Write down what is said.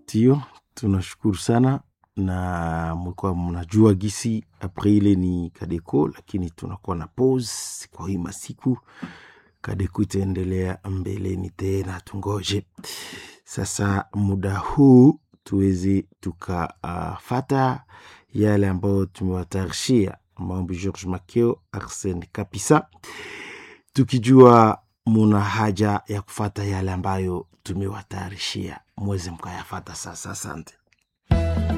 Ndio, tunashukuru sana na mlikuwa mnajua gisi Aprili ni Kadeko, lakini tunakuwa na pause kwa hii masiku. Kadeko itaendelea mbeleni tena, tungoje sasa muda huu tuweze tukafata uh, yale ambayo tumewatayarishia mambo George Makeo, Arsene Kapisa, tukijua muna haja ya kufata yale ambayo tumewatayarishia, mweze mkayafata sasa. Asante.